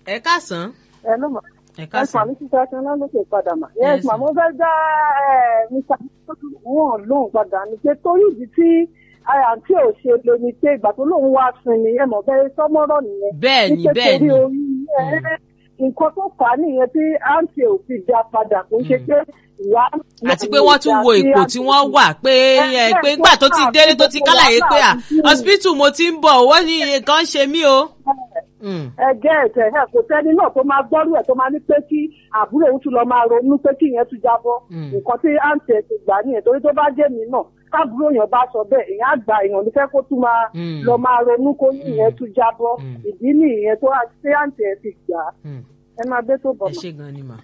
ẹ káàsán ẹ ló mọ̀ ẹ ẹ káàsán. fà mí síta tí wọn lókè padà mà. Yes, yes mà mo fẹ́ dá ẹ mr wọn lóhùn padà ní pé torí ìdí tí àǹtí ò ṣe lo ni pé ìgbà tó lóun wá sinmi ẹ mọ̀ bẹ́ẹ̀ sọ́mọ́rọ̀ nìyẹn. Bẹ́ẹ̀ ni, Ní pé bẹ́ẹ̀ torí ni. orí ẹ nǹkan tó fà á nìyẹn tí àǹtí ò fi dá padà kò ń ṣe pé ìyá. àti pé wọ́n tún wo ipò tí wọ́n wà pé ẹ pé nígbà tó ti délé tó ti kálàyé pé à hospital mo ti ń bọ̀ wọ́n ní nǹkan ṣe mí o. Mm. ẹ jẹ́ ẹ̀tẹ̀ ẹ̀ kò sẹ́ni náà tó máa gbọ́rú ẹ̀ tó máa ní pé kí àbúrò òun tún lọ máa ronú pé kí ìyẹn tún jábọ́ Mm. nǹkan tí àǹtí ẹ̀ ti gbà nìyẹn torí tó bá jẹ́ mi náà káàbúrò èèyàn bá sọ bẹ́ẹ̀ èèyàn àgbà èèyàn ní fẹ́ kó tún máa Mm. lọ máa ronú kó ní ìyẹn tún jábọ́ Mm. ìdí nìyẹn tó tí àǹtí ẹ̀ ti gbà á. Mm. ẹ máa gbé tó bọ̀ ẹ mọ́. ṣe gan ni mà.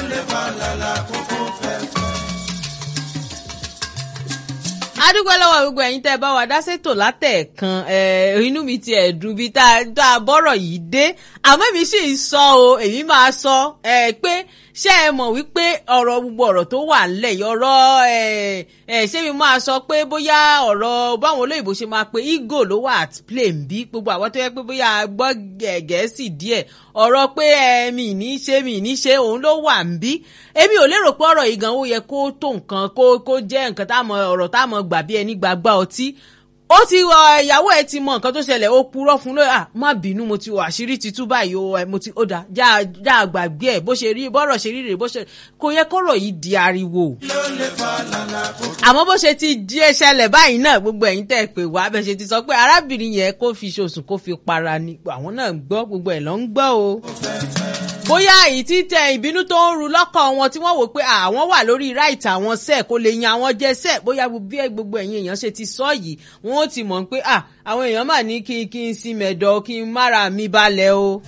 adúgbò lọ́wọ́ gbogbo ẹ̀yin tẹ́ ẹ bá wa dá sétò látẹ̀ẹ̀kan ẹ̀, inú mi ti ẹ̀dùn bíi tá a- tá a bọ́rọ̀ yìí dé àmọ́ èmi sì ń sọ o èmi máa sọ ẹ̀, pé ṣé ẹ mọ̀ wípé ọ̀rọ̀ gbogbo ọ̀rọ̀ tó wà ńlẹ̀ yìí ọ̀rọ̀ ẹ̀, ẹ̀, ṣé mi máa sọ pé bóyá ọ̀rọ̀ báwọn olóyìnbó ṣe máa pe ego ló wà at play ń bí gbogbo àwọn tó yẹ pé bóyá a gbọ́ Gẹ̀- gẹ̀ẹ́sì díẹ̀ ọ̀rọ̀ pé ẹ mi ní ṣe mi ní ṣe òun ló wà ń bí èmi ò lérò pé ọ̀rọ̀ yìí gan ó yẹ kó tó nǹkan kó kó jẹ́ nǹkan tá a mọ ọ̀rọ̀ tá a mọ gbà bí ẹni gbàgbá ọtí ó ti wọ ìyàwó ẹ ti mọ nǹkan tó ṣẹlẹ̀ ó purọ́ fún lóyè à má bínú mo ti wọ àṣírí ti tú báyìí o ẹ, mo ti ó dà já já àgbàgbé ẹ bó ṣe rí bọ́rọ̀ ṣe rí rèé bó ṣe kò yẹ kọ́rọ̀ yìí di ariwo àmọ́ bó ṣe ti di ẹṣẹlẹ̀ báyìí náà gbogbo ẹ̀yin tẹ́ ẹ pè wá bẹ́ẹ̀ ṣe ti sọ pé arábìnrin yẹn kó fi ṣoṣù kó fi para ni àwọn náà ń gbọ́ gbogbo ẹ̀ ló ń gbọ́ o bóyá èyí tí tẹ ìbínú tó ń ru lọ́kàn wọn tí wọ́n wò pé àwọn wà lórí right àwọn sẹ́ẹ̀ kó lè yan àwọn jẹ sẹ́ẹ̀ bóyá bí gbogbo ẹ̀yin èèyàn ṣe ti sọ yìí wọ́n ó ti mọ̀ pé ah àwọn èèyàn mà ní kí kí n sin mẹ̀dọ̀ kí n mára mi balẹ̀ o.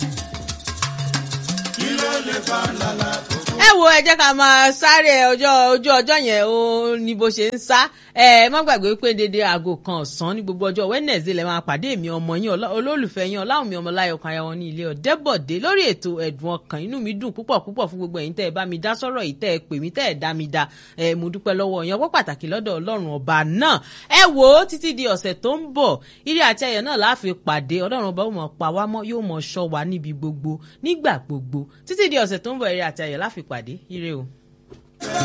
ẹ wo ẹ jẹ́ ká máa sáré ọjọ́ ojú ọjọ́ yẹn ó ní bó ṣe ń sá ẹ má gbàgbé pé dédé aago kan ọ̀sán ní gbogbo ọjọ́ Wednesday lè máa pàdé èmi ọmọ yín ọlá- olólùfẹ́ yín ọláwùmí ọmọláyọ̀ kan ayáwọn ní ilé ọ̀dẹ́bọ̀dé lórí ètò ẹ̀dùn ọkàn inú mi dùn púpọ̀ púpọ̀ fún gbogbo ẹ̀yin tẹ́ ẹ bá mi dá sọ́rọ̀ yìí tẹ́ ẹ pè mí tẹ́ ẹ dá mi dá ẹ mo dúpẹ́ lọ́wọ́ yín ọpọ́ pàtàkì lọ́dọ̀ ọlọ́run ọba náà ẹ wò ó títí di ọ̀sẹ̀ tó ń bọ̀ ire àti ayọ̀ náà láàfin pàdé ọlọ́run ọba ó mọ̀ pa wá mọ́ yóò mọ̀ ṣọ́ wa níbi gbogbo nígbà gbogbo títí di ọ̀sẹ̀ tó ń bọ̀ ire àti ayọ̀ láàfin pàdé ire o.